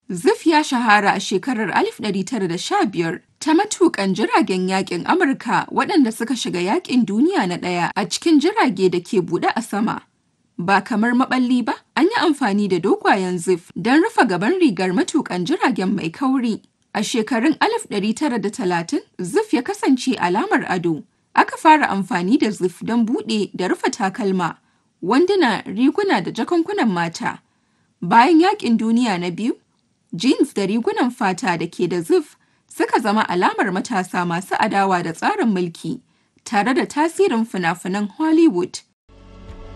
Zif ya shahara a shekarar 1915 ta matuƙan jiragen yaƙin Amurka waɗanda suka shiga Yaƙin Duniya na Ɗaya a cikin jirage da ke buɗe a sama. Ba kamar maɓalli ba, an yi amfani da dogayen zif don rufe gaban rigar matuƙan jiragen mai kauri. A shekarun 1930, zif ya kasance alamar ado. Aka fara amfani da zif don buɗe da rufe takalma, wanduna, riguna da jakunkunan mata. Bayan Yaƙin Duniya na Biyu, jeans da rigunan fata da ke da zif suka zama alamar matasa masu adawa da tsarin mulki, tare da tasirin fina-finan Hollywood